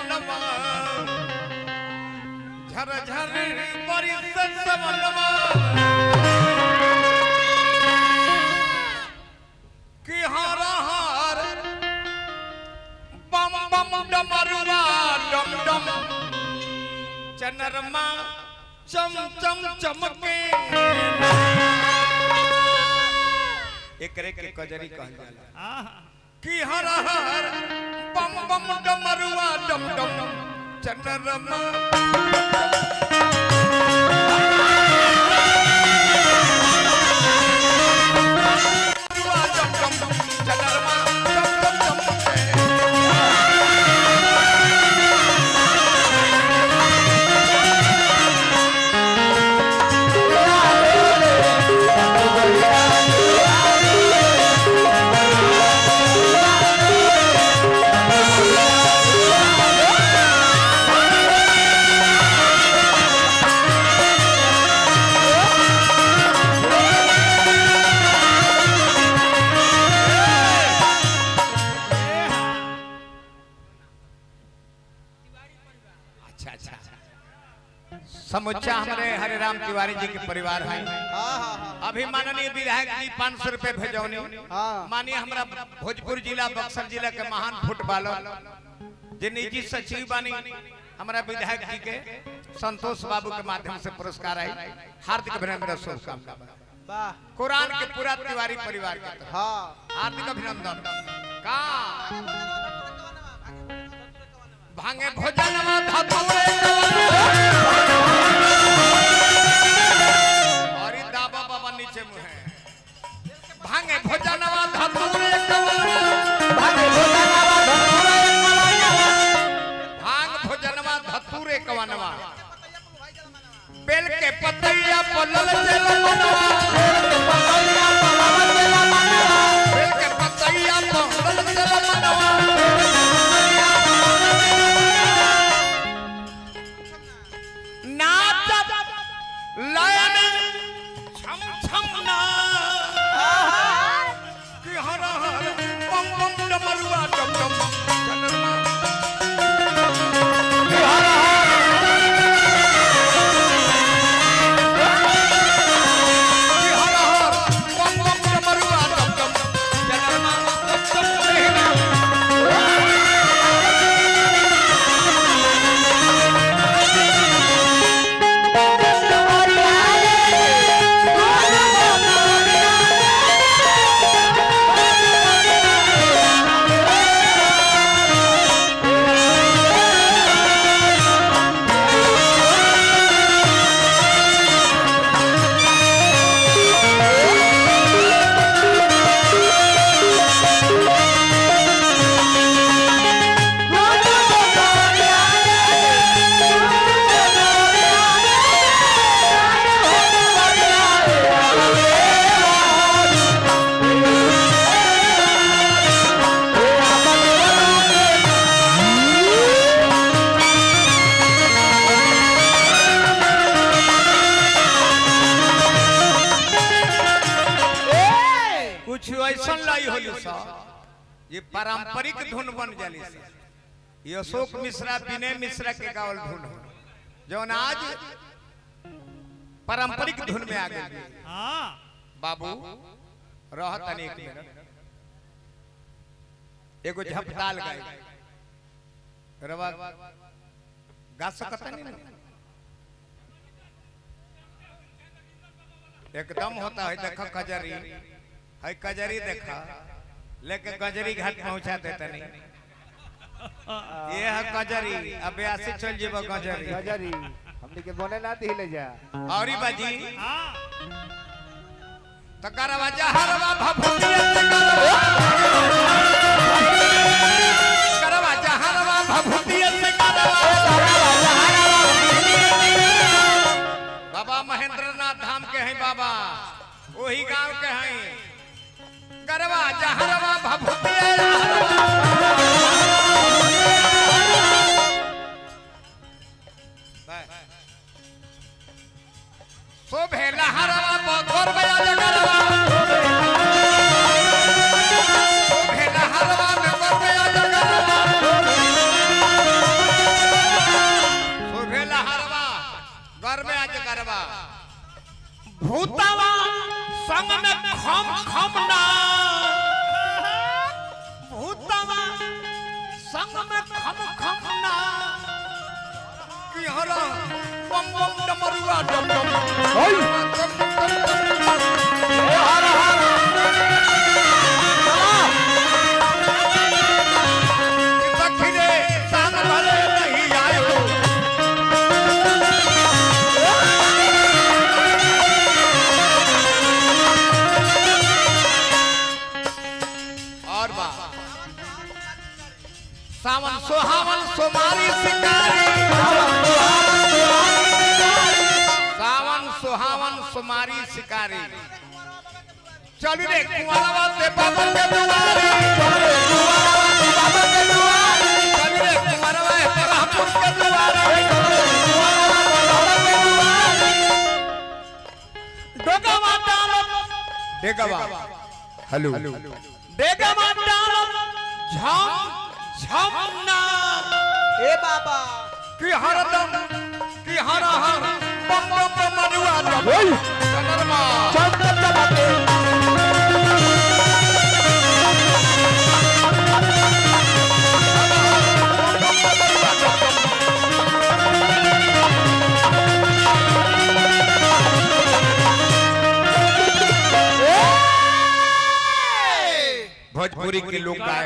सवनवा झर झर बरिस सवनवा कि हर हर बम बम डमरुआ डम डम चनरमा चम चम चमके एकरे के कजरी कहल जाला कि हर हर बम बम डमरुआ डम डम चनरमा डमरुआ डम डम चनरमा चम चम चमके अच्छा अच्छा समुच्चा हमारे हरे राम तिवारी जी के परिवार है हाँ हाँ हाँ अभी माननीय विधायक जी पाँच सौ रुपए भेजौनी हाँ। माननीय हमारा भोजपुर जिला बक्सर जिला के महान फुटबॉलर जे निजी सचिव बानी हमारा विधायक जी के संतोष बाबू के माध्यम से पुरस्कार आई हार्दिक अभिनंदन शुभकामना वाह कुरान के पूरा तिवारी परिवार के तरफ हाँ हार्दिक अभिनंदन का भांगे भोजनवा धतूरे और ई दाबा बाबा नीचे मुहे भांगे भोजनवा धतूरे भांग भोजनवा धतूरे कवनवा बेल के पतैया पलल चल मनवा बेल के पतैया पलल चल मनवा नाचत लयन छम छम ना कि हर हर बम बम डमरुआ डम डम चनरमा कि हर कि हर हर बम बम डमरुआ डम डम चनरमा डम डम लेना कुछ ऐसा लाई होली सा ये पारंपरिक धुन बन जाली सा ये अशोक मिश्रा विनय मिश्रा के गावल धुन हो जौन आज पारंपरिक धुन में आ गई बाबू रह तनी एक मिनट एगो झपताल गाय रवा गा सकता नहीं ना एकदम होता है देखो कजरी है कजरी देखा लेके कजरी घाट पहुंचा देता नहीं ये है कजरी अब ऐसे चल जेबो कजरी गजरी हमने के बोले ना दी ले जा और ही बाजी तो करवा जहरवा भभूतिया से करवा करवा जहरवा भभूतिया से करवा बाबा महेंद्र नाथ धाम के हैं बाबा वही गांव के हैं करवा जहरवा भभूतिया शोभे लहरवा बघोर बया जगरवा शोभे लहरवा में बघोर बया जगरवा संग में खम खम ना कि हरा बम बम डमरुआ डम डम सखी रे संग भले नहीं आयो और बा सावन सुहावन सुमारी शिकारी सावन सुहावन सुमारी शिकारी चल रे कुंवरवा ते बाबा के दुआरे चल रे कुंवरवा ते रामपुर के दुआरे डोगवा डालम डेगवा हेलो डेगवा डालम झम झम ना ए बाबा कि हरदम कि हर हर बम बम बम मनुआ दम चंद्रमा भोजपुरी के लोग गाए